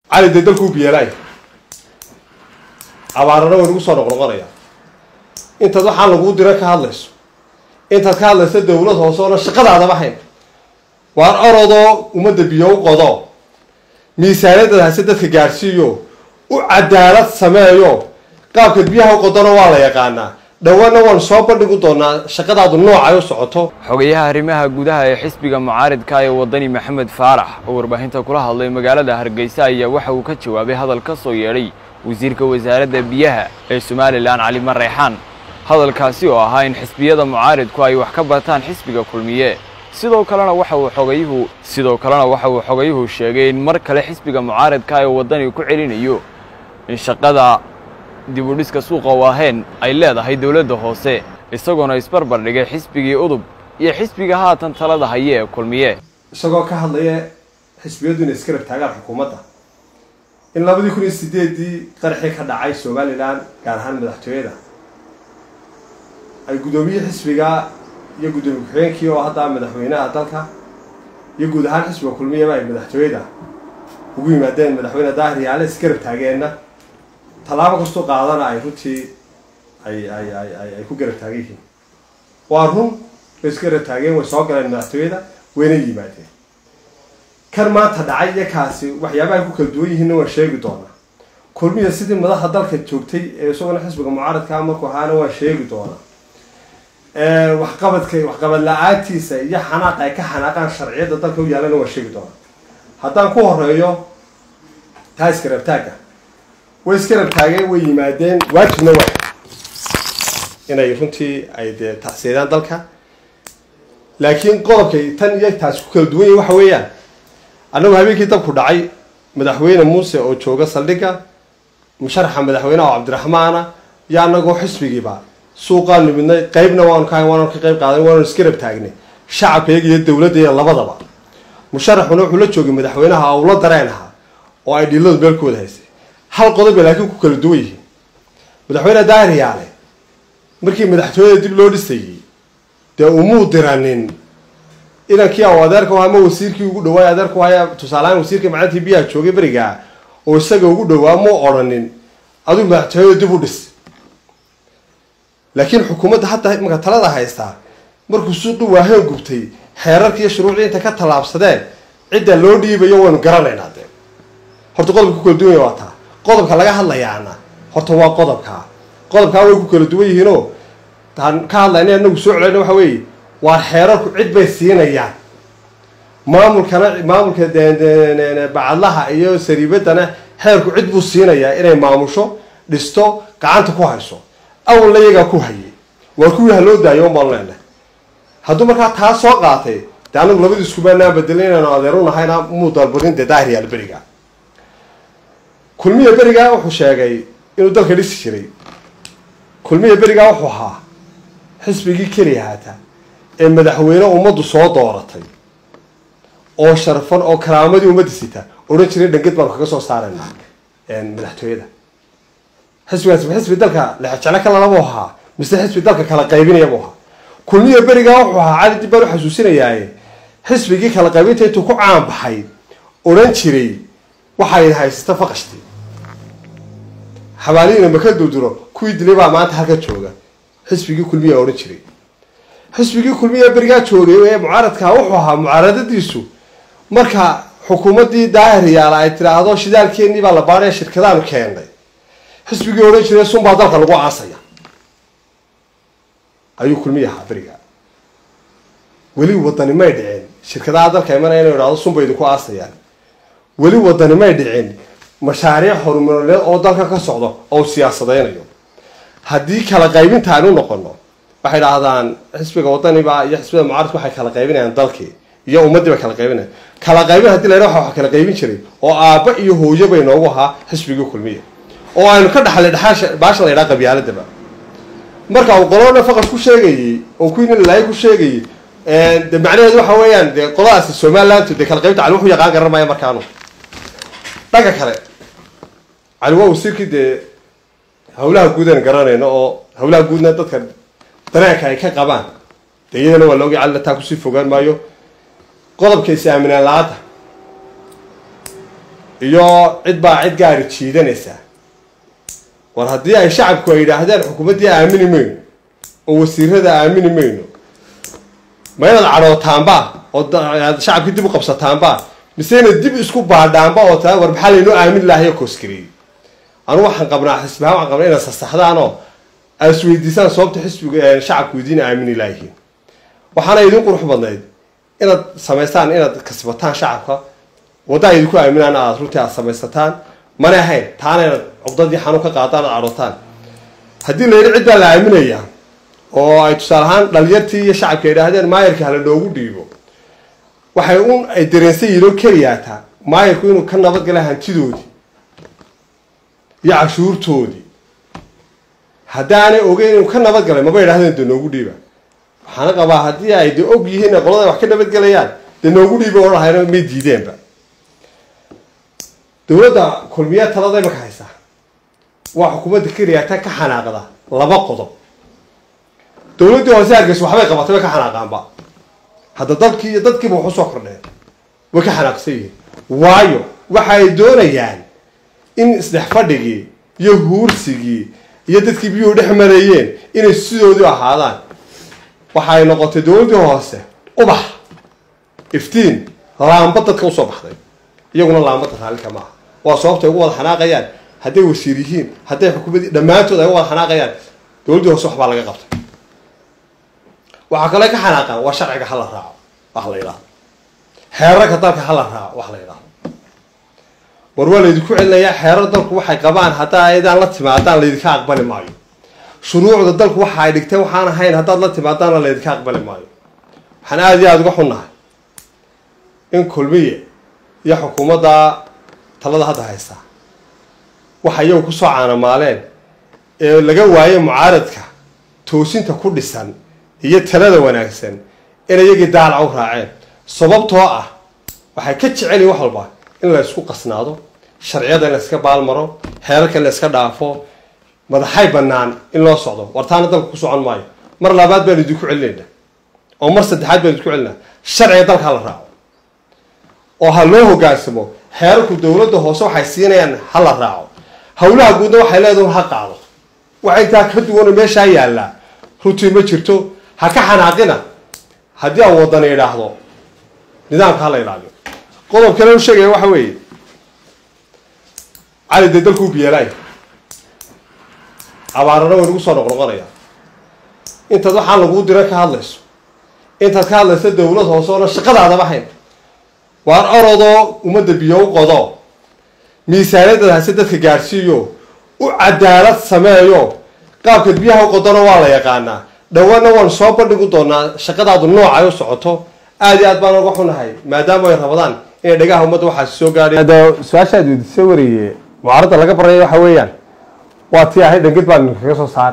cali dee dalkuu biyeelay abaarana way nagu soo noqnoqonaya intaad waxaan laguu dira ka hadlayso intaad ka hadlayso dawlad hoose oona shaqadaadaba hayn waar orodoo ummadda biyo u qodo miisaaniyadad hase dadka gaadhsiiyo u cadaalad sameeyo qaabkaad biyaha u qodona waa la yaqaanaa dhawaana waan soo bandhigi doonaa shaqadaadu noocay u socoto xogayaha arrimaha gudaha ee xisbiga mucaaridka ee wadani maxamed faarax oo warbaahinta kula hadlay magaalada hargeysa ayaa waxa uu ka jawaabay hadal ka soo yeedhay wasiirka wasaaradda biyaha ee somalilan cali marreexaan hadalkaasi oo ahaa in xisbiyada mucaaridku ay wax ka bartaan xisbiga kulmiye sidoo kalena waxa uu xogayuhu sidoo kalena waxa uu xogayuhu sheegay in mar kale xisbiga mucaaridka ee wadani ku celinayo in shaqada dibudhiska suuqa waaheen ay leedahay dowladda hoose isagoona isbarbar dhigay xisbigii udub iyo xisbiga haatan talada haye ee kulmiye isagoo ka hadlaya xisbiyadu inay iska rabtaagaan xukuumadda in labadii kun iyo sideedii qaraxii ka dhacay somalilan gaar ahaan madaxtooyada ay guddoomiye xisbiga iyo guddoomiye ku-xigeenkii oo hadda madaxweynaha dalka iyo guud ahaan xisbiga kulmiyaba ay madaxtooyada ugu yimaadeen madaxweyne daahir yaale iska rabtaageenna tallaabo kastoo qaadana ay runtii ay ay ay ay ay ku garab taagan yihiin waa run way iska garab taageen way soo galeen madaxtooyada wayna yimaadeen kan maanta dhacay iyo kaasi waxyaabaha ku kala duwan yihiinna waan sheegi doonaa kulmiya sidii madaxa dalka joogtay ee isagona xisbiga mucaaradkaa markuu ahaana waan sheegi doonaa waxqabadka waxqabad la-aantiisa iyo xanaaq ay ka xanaaqaan sharciyadda dalka u yaalana waan sheegi doonaa haddaan ku horeeyo taa iska rabtaagga way iska rabtaageen way yimaadeen waajibna waa inay runtii ay dee tacsiiraan dalka laakiin qodobkay tan iyo taasi ku kala duwan yahi waxa weeyaan annagu habeenkii dabku dhacay madaxweyne muuse oo jooga saldhigga musharaxa madaxweyneha oo cabdiraxmaana iyo annagoo xisbigiiba suuqaan nimidnay qeybna waanu ka waanu ka qeyb qaadan waanu iska rab taagnay shacabkayga iyo dowladda iyo labadaba musharaxuna wuxuu la joogay madaxweynaha owla dareen ahaa oo ay dhiladu meel ku wada haysay hal qodob bay laakiin ku kala duwan yihiin madaxweyne daahir yaale markii madaxtooyada dib loo dhisayey dee umuu diranin inankii aw adeerka u ama wasiirkii ugu dhawaay adeerku haya tusaalehaan wasiirkii macalintii biyaha joogay berigaa oo isaga ugu dhawaa muu odhanin aduu madaxtooyada dib u dhis laakiin xukuumadda hadda marka talada haystaa markuu suuqi waaheen gubtay xeerarka iyo shuruucdii inta ka tallaabsadeen cidda loo dhiibayo waynu garanaynaa dee horta qodobka ku kala duwan yahi waa taa qodobka laga hadlayaana horta waa qodobkaa qodobkaa way ku kala duwan yihiinoo taan ka hadlayna anagu soo celayna waxa weeye waa xeerarku cid bay siinayaan maamulkana maamulka bacadlaha iyo sariibaddana xeerku cid buu siinayaa inay maamusho dhisto gacanta ku hayso awalna iyagaa ku hayay waa kuwii ha loo daayo umaan leenahay hadduu markaa taa soo qaatay dee anagu labadiiskubaanaan bedelin inaanu adeeru nahayna muu dalbanin dee daahir yaal beriga kulmiya berigaa wuxuu sheegay inuu dalka dhisi jiray kulmiya berigaa wuxuu ahaa xisbigii keliya haata ee madaxweyne ummaddu soo dooratay oo sharfan oo karaamadii ummadda sita odhan jiray dhanged baanu kaga soo saaraynaa madaxtooyada xisbigaas ma xisbi dalka lexjeclo ka lalabuu ahaa mise xisbi dalka kala qaybinaya buu ahaa kulmiya berigaa wuxuu ahaa cali dib baan u xasuusinayaaye xisbigii kala qaybinta intuu ku caan baxay odhan jiray waxay haysata faqashti xabaalihiina maka durduro kuwii dilay baa maanta halka jooga xisbigii kulmiya odhan jiray xisbigii kulmiya berigaa joogay ee mucaaradkaa wuxuu ahaa mucaaradadiisu marka xukuumaddii daahir yaala ay tidhaahdo shidaalkeennii baa la baadhaya shirkadaanu keennay xisbigii odhan jiray sunbaa dalka lagu aasaya ayuu kulmiya ahaa berigaa weli wadani may dhicin shirkadaha dalka imanaya inu idhahdo sunba idinku aasayaan weli wadani may dhicin mashaariic horumarineed oo dalka ka socdo oo siyaasadeynayo haddii kala qaybinta aynu noqono waxay dhahdaan xisbiga wadaniba iyo xisbida mucaaradka waxay kala qaybinayaan dalkii iyo ummaddii bay kala qaybinayan kala qaybin hadii la yidhaha waxa kala qaybin jiray oo aabba iyo hooyo bay noogu ahaa xisbigii kulmiya oo aynu ka dhaxlay dhaxaasha baasha la yidhaha qabyaaladaba marka uu qolona faqad ku sheegayey oo kuwiina lalaayo ku sheegayey de macnaheedu waxa weeyaan dee qoladaasi somalilantu dee kala qaybta cali wuxuu yaqaan garan maya markaanu dhanka kale cali waa wasiirkii dee hawlaha guud aan garanayno oo hawlaha guudna dadka dareenka ay ka qabaan dee iyadana waa laogi calina taa kusii fogaan maayo qodobka is aaminaan la-aadda iyo cid baa cid gaari jiidanaysa war haddii ay shacabku ay yidhaahdeen xukuumaddii aamini mayno oo wasiirada aamini mayno ma inaad cadhootaanba oo aad shacabkii dib u qabsataanba mise inaad dib isku baadhaanba oo taa war maxaa laynoo aamin lahayo kooskariyey anu waxaan qabnaa xisbihaan waxaan qabnaa inaad sasaxdaan oo aad isweydiisaan sababta xisbiga shacabku idiin aamini laayihiin waxaana idin qurux badnayd inaad samaystaan inaad kasbataan shacabka wadda ay idinku aaminaan aad runtii aad samaysataan mana ahayn taana inaad cuqdadii xanuun ka qaadaan aad cadhootaan haddii la yidhi cid baa la aaminayaa oo ay tusaale ahaan dhalinyartii iyo shacabka yidhaahdeen maayarka hala noogu dhiibo waxay un ay dareensan yihiin oo keliyaataa maayarku inuu ka nabadgala hantidoodii iyo cashuurtoodii haddaanay ogeyn inuu ka nabadgalay maba yidhahdeen dee noogu dhiiba waxaana qabaa haddii ay de og yihiin ee qolada wax ka nabadgelayaan dee noogu dhiiba oo lahayna may diideenba dowladda kulmiya talada imaka haysaa waa xukuumadda keliyaata ka xanaaqda laba qodob dowladdii hoose hargeysa waxbay qabatay way ka xanaaqaanba hadda dalkii iyo dadkiiba wax usoo kordheen way ka xanaaqsan yihiin waayo waxa ay doonayaan in isdhex fadhigii iyo huursigii iyo dadkii biyuhu dhex marayeen inay sidoodii ahaadaan waxa ay noqotay dowladdii hoose ubax iftiin laamba dadka usoo baxday iyaguna laambada raallika maaha waa sababta ay ugu wada xanaaqayaan hadday wasiir yihiin hadday xukuumadii dhammaantood ay uga wada xanaaqayaan dowladdii hoose waxbaa laga qabtay waxaa kale ka xanaaqaan waa sharciga hala raaco wax la yidhahdo xeerarka dalka hala raaco wax la yidhahdo war waa laydinku celinayaa xeerar dalku waxay qabaan haddaa aydaan la timaadaan laydinka aqbali maayo shuruucda dalku waxa ay dhigteen waxaan ahayn haddaad la timaadaanna laydinka aqbali maayo waxaan aada iyo aada uga xunnahay in kulmiye iyo xukuumadda talada hadda haysta waxa iyagu kusoo caanamaaleen ee laga waayay mucaaradka toosinta ku dhisan iyo talada wanaagsan in iyagii daalac u raaceen sababtoo ah waxay ka jecel yihin wax walba in la isku qasnaado sharciyada in la iska baalmaro xeerarka in la iska dhaafo madaxay bannaan in loo socdo wartaana dalka ku socon maayo mar labaad baan idinku celinayna oo mar saddexaad baan idinku celinaa sharciga dalka ha la raaco oo ha loo hogaansamo xeerarku dowladda hoose waxay siinayaan ha la raaco howlaha guudna waxay leedahay ha qaado waxa intaa ka duwana meeshaa yaallaa runtii ma jirto ha ka xanaaqina haddii aan wadana idhaahdo nidaamka ha la ilaaliyo qodob kale u sheegaya waxa weeye cali dee dalkuu biyeelaay abaarana way nagu soo noqnoqonaya intaad waxaan laguu dira ka hadlayso intaad ka hadlayso dowlad hoose oona shaqadaadaba hayn waar orodoo ummadda biyo u qodo miisaaniyadad hase dadka gaadhsiiyo u cadaalad sameeyo qaabkaad biyaha u qodona waa la yaqaanaa dhawaana waan soo bandhigi doonaa shaqadaadu noocay u socoto aada iyo aad baan uga xunahay maadaama ay rabadaan inay dhagaha ummadda waxaasi soo gaadhay su-aashaad weydiisa wariye mucaaradda laga baraya waxa weeyaan waa tii ahayd dhangid baan kaga soo saari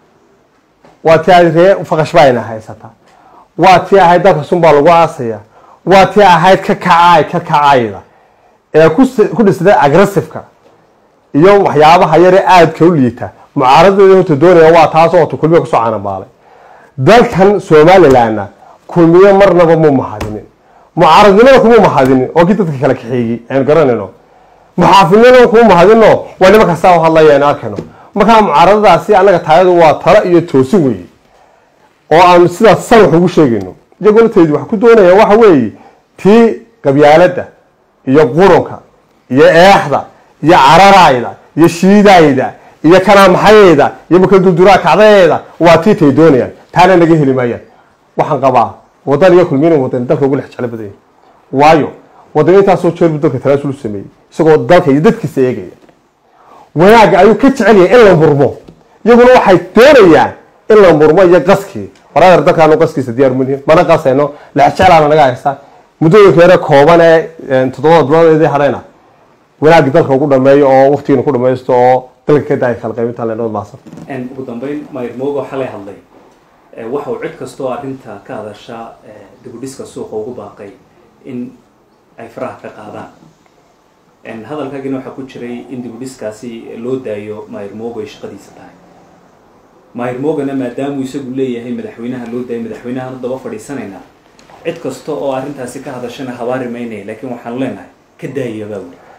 waa tii ahayd ree faqash baa ina haysataa waa tii ahayd dalka sun baa lagu aasaya waa tii ahayd ka kacaay ka kacayda ee ku dhisnay aggressiveka iyo waxyaabaha yare aadka u liita mucaaradeeda horta doonaya waa taas oo kulmiya kusoo caanabaalay dalkan somalilandna kulmiye marnaba mu mahadinin mucaaradnimada kuma mahadinin oo kii dadka kala kaxeeyey aynu garanayno muxaafidnimada kuma mahadino waa nima kastaa u hadlaya aynu arkayno markaa mucaaradadaasi annaga taayadu waa talo iyo toosin weeye oo aanu sidaas san wax ugu sheegayno iyagoo lafteedu wax ku doonaya waxa weeye tii qabyaaladda iyo qurunka iyo eexda iyo cararayda iyo shiidayda iyo kanaamaxayeyda iyo makaduduraa kacdayeeda waa tii tay doonayaan taana naga heli maayaan waxaan qabaa wadan iyo kulmiina wadan dalka ugu lex jeclo badan yahay waayo wadan intaasoo jeer buu dalka talaasul u sameeyey isagoo dalka iyo dadkiisa eegaya wanaagga ayuu ka jecel yahay in la murmo iyaguna waxay doonayaan in la murmo iyo qaskii waraadar dalkaanu qaskiisa diyaar munihin mana qasayno lex jeclaana naga haystaa muddooyinka yare kooban ee toddobada biloodedii hadhayna wanaagga dalka ugu dhameeyo oo waqtigiina ku dhamaysto oo dalka ka daaya kala qaybinta leenooda maasan ugu dambeyn mayr moogo xalay hadlay waxa uu cid kastoo arrinta ka hadasha dibudhiska suuqa ugu baaqay in ay faraha ka qaadaan hadalkaagina waxaa ku jiray in dibudhiskaasi loo daayo mayr moogo ay shaqadiisa tahay mayr moogana maadaamuu isagu leeyahay madaxweynaha loo daayo madaxweynahan daba fadhiisanaynaa cid kasta oo arrintaasi ka hadashana habaari maynaya laakiin waxaan leenahay ka daaya baa weli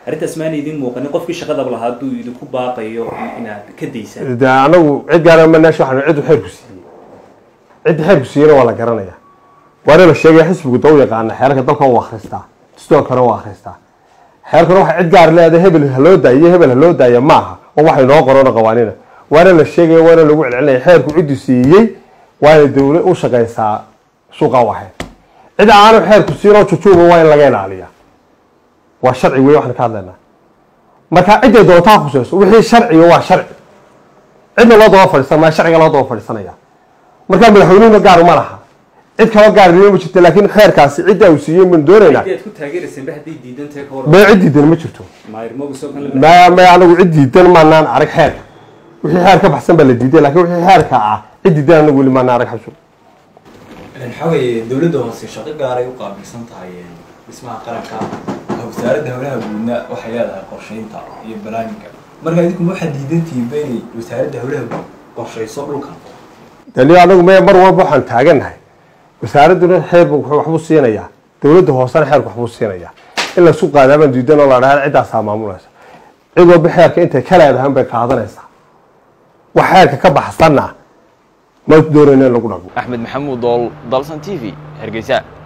arrintaas maana idin muuqanin qofkii shaqadaba lahaa hadduu idinku baaqayo inaad ka daysaan de anagu cid gaara manash waxaan ciddu xeerku siiyey cidda xeerku siiyeyna waa la garanaya waana la sheegaya xisbigu da u yaqaana xeerarka dalka u akhristaa dastoorkana u akhristaa xeerkana waxa cid gaar leedahay hebel haloo daayo hebel haloo daaya ma aha oo waxay noo qorona qawaanina waana la sheegaya waana lagu celcelinaya xeerku ciddu siiyey waana dawla u shaqaysaa suuqa waxe cid aanu xeerku siinoo jujuuba waa in laga ilaaliya waa sharci wey waxaan ka hadlaynaa marka cidday doontaa khuseyso wixii sharciga waa sharci cidna loo daba fadhiisan maa sharciga loo daba fadhiisanaya marka madaxweynuhuna gaar ma laha cid kaloo gaar ma jirto laakiin xeerkaasi cidda uu siiyey baan doonaynaa ciddii aad ku taageerayseen ba hadday diidan tahay ka hor ma cid diidan ma jirto maayir mooga soo kan ma ma anagu cid diidan maanaan arag xeerka wixii xeer ka baxsan baa la diiday laakiin wixii xeerka ah cid diidan anagu weli maanaan arag xabso waxaa weeye dowladda hoose shaqo gaaray u qaabilsan tahay dhismaha qaranka wasaaradda howlaha guudna waxay leedahay qorsheynta iyo barnaamijka marka idinku waxaad diidantihiin ba inay wasaaradda howlaha guud qorsheyso dhulkan dani anagu me mar walba waxaan taagannahay wasaaradduna xeerku waxbuu siinayaa dowladda hoosena xeerku waxbuu siinayaa in laisku qaadaabaan diidan oo la dhaha ciddaasaa maamulaysa cid walba xeerka intay ka leedahan bay qaadanaysaa wax xeerka ka baxsanna ma doonayna in lagu dhaqmo axmed maxamuud dool dalsan t v hargeysa